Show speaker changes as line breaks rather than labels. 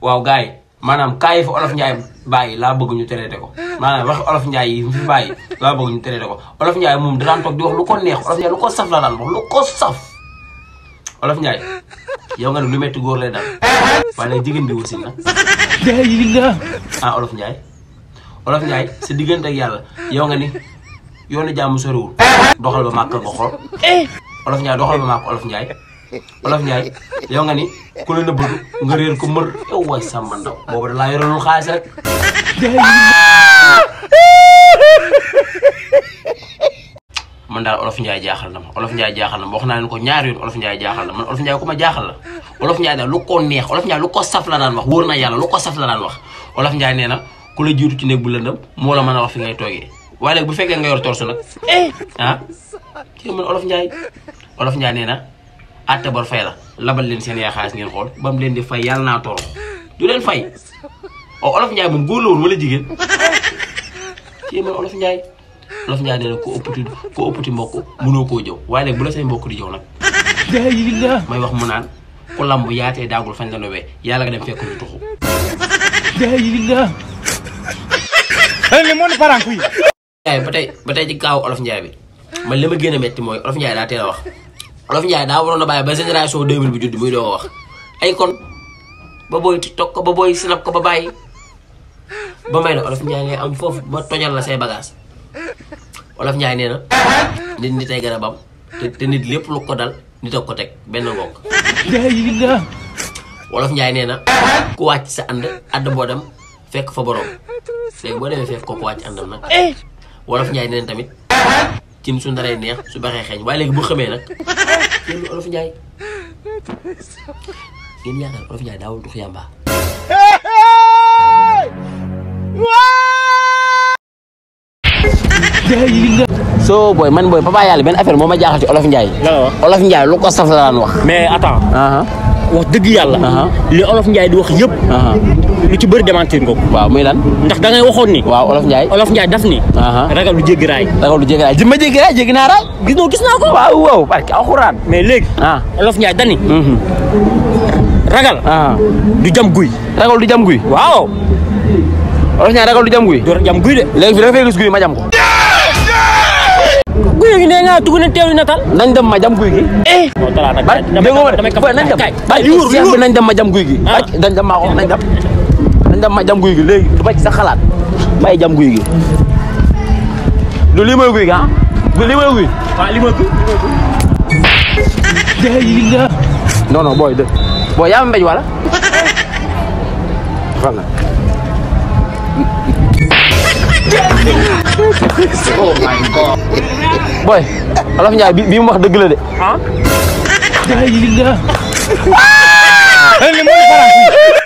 waaw gars yi maanaam kaa yi fa olof Ndiaye bàyyi laa bëgg ñu traité ko maanaam wax olof Ndiaye yi fi bàyyi laa bëgg ñu traité ko olof Ndiaye moom daan toog di wax lu ko neex olof Ndiaye lu ko saf la daan wax lu ko saf olof Ndiaye yow nga ne lu metti góor lay dal waaye nag jigéen di wasin nag ah olof Ndiaye olof Ndiaye sa diggante ak yàlla yow nga ni yoonu jàmm soriwul doxal ba màkk nga xool olof Ndiaye doxal ba màkk olof Ndiaye olof Ndiaye yow nga ni ku la nëbbatu nga réer ko mër yow waay sàmba ndaw boobu da laa yorelul xaalis rek man daal olof Ndiaye jaaxal na ma olof Ndiaye jaaxal na ma wax naa leen ko ñaari yoon olof Ndiaye jaaxal na man olof Ndiaye ku ma jaaxal la olof Ndiaye daal lu ko neex olof Ndiaye lu ko saf la daan wax wóor na yàlla lu ko saf la daan wax olof Ndiaye nee na ku la jiitu ci néeg bu lëndëm moo la mën a wax fi ngay toogee waaye léegi bu fekkee nga yor torsu nag ah kii man olof Ndiaye olof Ndiaye nee na àtte bor fay la labal leen seen yaay xaalis ngeen xool ba mu leen di fay yàlla naa torox du leen fay oh olof Ndiaye moom góor la woon wala jigéen kii man olof Ndiaye olof Ndiaye nee na ku ëppati ku ëppati mbokk mënoo koo jëw waaye léegi bu la say mbokk di jëw nag may wax mu naan ku lamb yaatee daagul fañ la nowee yàlla nga dem fekk ñu tuxu Ndiaye ba tey ba tey ci kaaw olof Ndiaye bi man li ma gën a metti mooy olof Ndiaye daa teel a wax olof Ndiaye daa waroon a bàyyi ba génération 2000 bi judd muy doo ko wax ay kon ba booy tiktok ko ba booy snap ko ba bàyyi ba may na olof Ndiaye ngay am foofu ba tojal la say bagage olof Ndiaye nee na nit nit ay garabam te te nit lépp lu ko dal nit ak ko teg benn ngoog wolof Ndiaye nee na ku wàcc sa ànd àdd boo dem fekk fa borom léegi boo demee fekk ko ku wàcc àndam nag wolof Ndiaye nee na tamit cin su ndaree neex su baxee xeeñ waaye léegi bu xamee nag yéen olof Ndiaye ngeen yaakaar olof Ndiaye daawul tux yàmba so booy man booy papa yàlla benn affaire moo ma jaaxal ci olof Ndiaye
la wax
olof Ndiaye lu ko saf la daan wax
mais attends
aha
wax dëgg yàlla.
Aha.
li olof Ndiaye di wax yëpp.
aha
lu ci bëri démentir nga ko.
waaw muy lan
ndax da ngay waxoon ni.
waaw olof Ndiaye
olof Ndiaye daf ni.
aha
ragal lu jéggi raay.
ragal du jéggi raay ji ma jéggi raay jéggi naa raay
gis nga gis naa ko.
waaw waaw parce que alxuraan
mais léegi.
ah
olof Ndiaye dani
mhm
ragal.
ah
du jam guy.
ragal du jam guy
waaw.
olof Ndiaye ragal du jam guy
du jam guy de.
léegi fi da nga fay gis guy ma jam ko
guy gi nee nga tugg na teewlu natal.
nañ dem ma jam guy gi
moo talaa nag.
barke déggoo ma de
damay
boy nañ dem
kay
barke
li wóor li
Cheikh bi
wóor.
nañ dem ma jam guy gi
Ah.
barke dañ dem maa ko nañ dem nañ dem ma jam guy gi léegi du ba ci sa xalaat may jam guy gi du lii mooy guy gi ah du lii mooy guy
waaw li ma guy.
non non booy de booy yaa ma mbéj wala xam nga booy Olof Ndiaye bi bi mu wax dëgg la de
ah. li mooy faram.